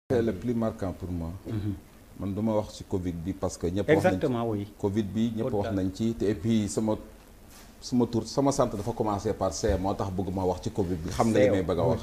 c'est le plus marquant pour moi. man du ma wax ci Covid bi parce que. ñëpp wax nañ ci exactement oui. Covid bi ñëpp wax nañ ci te et puis sama sama tur sama sant dafa commencer par C moo tax bëgguma wax ci Covid bi xam nga li may bëgg a wax.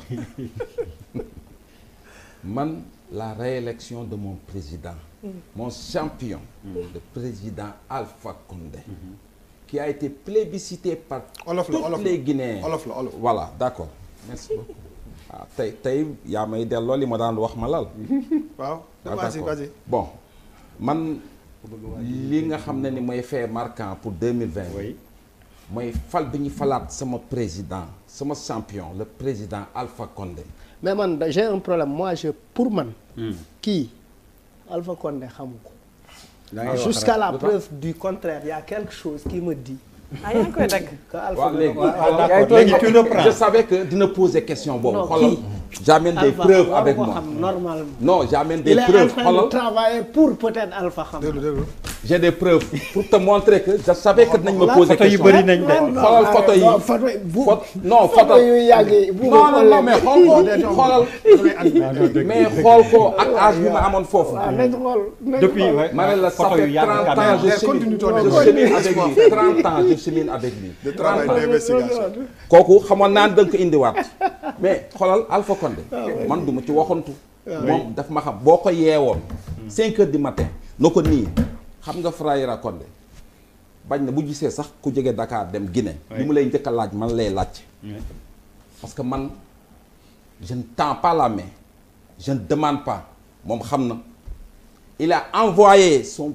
man la réélection de mon président. mon champion. le président Alpha Condé. qui a été plébiscité par. olof la tous olof la les Guinéens. olof la olof. voilà d'accord merci beaucoup. waaw tey tey yaa may delloo li ma daan wax ma lal. waaw Ah, vas-y d'accord. vas-y bon man li nga xam ne ni mooy fait marquant pour 2020 oui. mooy fal bi ñu falaat sama président sama champion le président Alpha Condé mais man da- j'ai un problème moi je pour man. kii Alpha Condé xamu ko. da ngay wax jusqu'à rek. la lu tax preuve du contraire il y a quelque chose qui me dit ah yaa ngi koy dagg. que Alpha waaw léegi waaw xoolal d'accord léegi tu reprends. je savais que dina poser question boobu Non, xoolal kii. j'amène des Alpha preuves waru avec ko moi xam normalement. non j'amène des il est en preuves train de xoolal travailler pour peut-être Alpha xam. déglu déglu j'ai des preuves pour te montrer que je savais que dinañ ma poser photo yi question bëri nañ de. xoolal photo yi non photo yi bu Photo- non photo photo yu yàgg yi bu non non non mais xool ko xoolal mais xool ko ak âge bi ma amoon foofu waaw nañ xool nañ depuis xool. ouais, ma ne la ça photo yu fait yàgg 30 quand ans même. je Mais chemine continue ton je effort. chemine avec lui 30 ans je chemine avec lui de travail d'investigation kooku xamoon naa da nga ko indiwaat mais xoolal Alpha Condé man du ma ci waxantu moom daf ma xam boo ko yeewoon 5 heures du matin na ko nii xam nga Frayra Condé bañ na bu gisee sax ku jóge Dakar dem Guinée li mu lay njëkk a laaj man lay laaj parce que man je ne tends pas la main je ne demande pas moom xam na il a envoyé son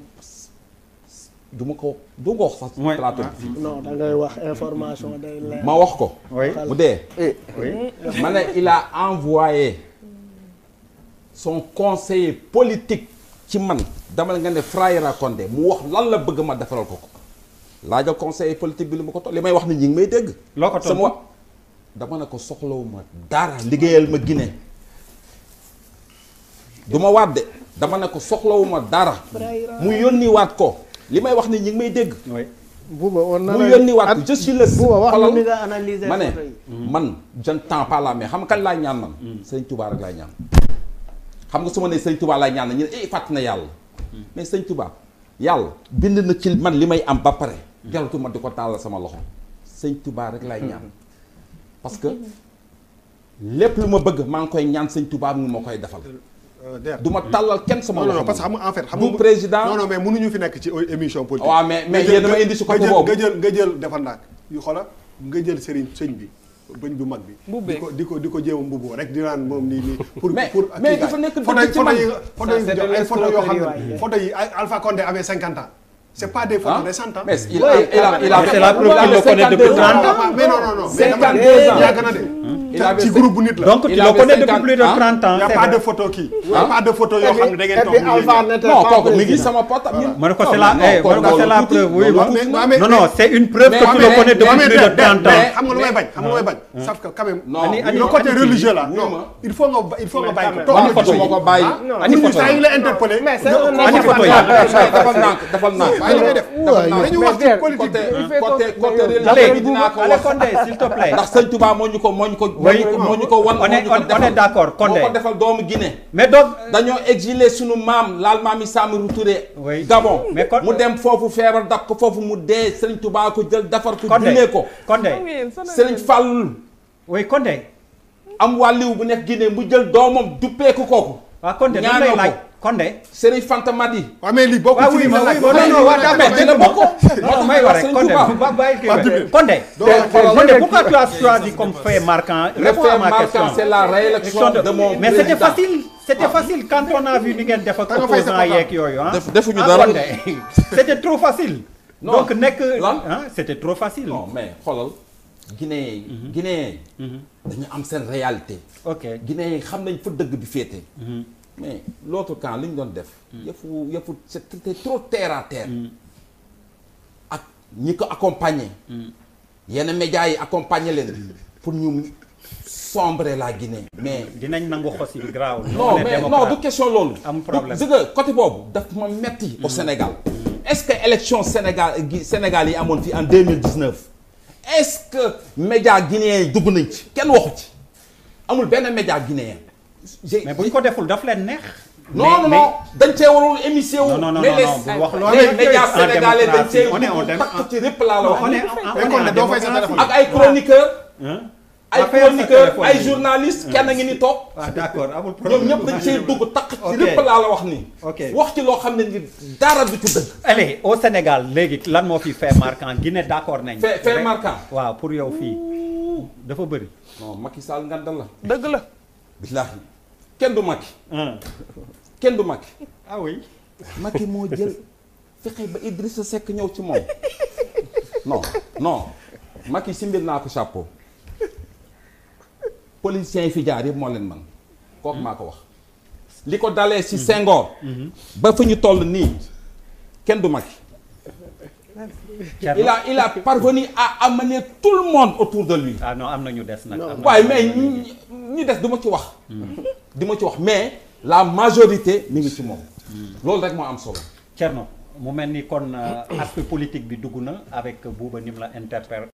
du ma ko du ma ko wax sax ci Ouais. plateau bi fii non da ngay wax information day leer. ma wax ko oui mu dee oui. ma ne il a envoyé son conseiller politique ci man dama nga ne Frayra Condé mu wax lan la bëgg ma defaral ko ko laajal conseiller politique bi li ma ko toll li may wax ni ñi ngi may dégg loo ko tontu sama wa dama ne ko soxlawuma dara liggéeyal ma Guinée du ma waat de dama ne ko soxlawuma dara mu yónni waat ko li may wax ni ñi ngi may dégg oui. Bouba on mu yónni waat ko je suis le Bouba wax xoolal na ni nga analyser ma ne photo yi. man je ne tends pas la main xam nga kañ laay ñaan man sëñ Touba rek laay ñaan xam nga su ma nee sëñ Touba laay ñaan na ñu ne eh fàtt na yàlla mais sëñ Touba yàlla bind na ci man li may am ba pare jaratu ma di ko tàllal sama loxo sëñ Touba rek laay ñaan parce que lépp lu ma bëgg maa ngi koy ñaan sëñ Touba mu ma koy defal der du ma tàllal kenn sama non loxo non parce que xam nga en fait xam du nga président non non mais mënuñu fi nekk ci émission politique waaw mais mais nga jël- yéen dama indi si côté nga jël- boobu nga jël nga jël defal naag yu xoola nga jël sëriñ sëñ bi bëñ bu mag bi Mbubbee. di ko di ko di ko jéem a mbubboo rek di naan moom nii nii pour Mais- pour mais kii dafa gaay. nekk photo dëgg yi ci photo man. yi photo yi Ça, c'est de ay photo yoo xam l'escroquerie, ne ouais. photo yi ay Alpha Condé avait 50 ans c'est pas des photos Ah, récentes hein. mais il a il a il a C'est la preuve qu'il le connaît depuis 52 ans. 30 ans. Ah, mais non non non mais dama 52 ans. yàgg na de Il avait ci groupe bu nit la donc tu Il le avait connais depuis 50 plus de ans. 30 ans. y a c'est pas vrai. de photo kii y a pas de photo yoo xam ne da ngeen Et toog puis nii Alpha yéen. n'était non pas kooku mi ngi président. sama portable ma ne ko c'est Non, la non, eh ma ne ko kooku c'est la loolu preuve tuuti, oui loolu ma tuuti mais- na. mais- non non c'est une preuve mais- que tu mais- le connais mais- depuis mais- plus de mais- 30 mais ans. xam nga lu may bañ xam nga lu may bañ sauf que quand même non Ani- ani- le côté ani- religieux là oui, non ma. il faut nga ba- il faut nga bàyyi ko mais toog ani na photo ci ma yi. ko bàyyi ani pour photo saa yi. yi la interpellé mais c'est nga- un nga- ani nga- photo yi. defal nànk defal nànk bàyyi li ngay def dañu wax ci mais politique côté bi. côté côté Allez, religieux bi dinaa ko allez wax Condé s'il te plaît. ndax sëñ Touba moo ñu ko moo ñu ko moo Oui. ñu ko moo ñu ko wan On moo est- ñu ko on- on defal est d'accord, Condé. moo ko defal doomu Guinée mais donc dañoo exilé sunu maam laal maam yi Samori Touré Oui. Gabon Mais Con- mu dem foofu feebar dab ko foofu mu dee sëñ Touba ko jël defar ko Condé jullee ko Condé xam ngeen sonal sëriñ ngeen. Fallou oui Condé am wàlliw bu nekk Guinée mu jël doomam duppeeku kooku waaw Condé dama ñaanal lay ko. laaj Condé. sëriñ Fanta Madi waaw mais lii bokk waaw ci oui li ma ma oui laaj. ma non non waa d'accord mais dina bokk non non may wax rek Sëriñ Condé Touba. bu ba bàyyi kii Pape rek. Djibril. Condé. Donc, Condé pourquoi tu as choisi comme fait marquant Le réponds fait à ma marquant, question. c'est la réélection de mon mais c'était président. facile c'était facile quand on a vu ni ngeen def ak Da nga fay sa opposant papa. yeeg yooyu ah. Def- defuñu Ah, dara. Condé. c'était trop facile. Non. donc nekk Lan? ah c'était trop facile. non mais xoolal Guinée yi Guinée yi dañu am seen réalité ok Guinée yi xam nañ fa dëgg bi féete mais l'autre camp li ñu doon def yëfu yëfu c'était trop terre à terre ak ñi ko accompagner yenn médias yi accompagner leen pour ñu sombrer la Guinée mais dinañ nangu xos yi graaw. non mais non du question loolu Am problème. du nga côté boobu daf ma metti au Sénégal est-ce que élection Sénégal gi Sénégal yi amoon fii en 2019 est-ce que média guinéen yi dugg nañ ci kenn waxu ci amul benn média guinéen j'ai mais bu ñu ko deful daf leen neex. non non non dañ cee warul émissé wu. non non non mais les- non bu wax loolu. les médias En sénégalais dañ cee démocratie, on est en dugg démo- takk ci répp laa la on wax. est en- Mais on kon est de en doo fay sa démocratie. téléphone. ak ay chroniqueurs. Hein? ay Nga fayal sa chroniqueurs téléphone ay bi. journalistes kenn ngi ni toog. ah d'accord amul problème. ñoom ñëpp dañ cee dugg takk ci Ok. répp laa la wax nii. Ok. wax ci loo xam ne ni dara du ci dëgg. allez au Sénégal léegi lan moo fi fait marquant Guinée d'accord nañ. fait fait marquant. waaw pour yow fii dafa bëri. non Macky Sall ngandal la. dëgg la. billaahi kenn du Macky ah kenn du Macky. ah oui. Macky moo jël fexe ba Idrissa Seck ñëw ci moom non non Macky si mbir naa ko chapeau politiciens yi fi jaar yëpp moo leen man kooku maa ko wax li ko dalee si Senghor ba fu ñu toll nii kenn du Macky il a il a parvenu à amener tout le monde autour de lui ah non am na ñu des nag. am na waaye ñu mais des. ñi ñi des du ma ci wax di ma ci wax mais la majorité mi ngi ci moom loolu rek moo am solo Thierno mu mel ni kon euh, aspect politique bi dugg na avec Bouba ni mu la interpellé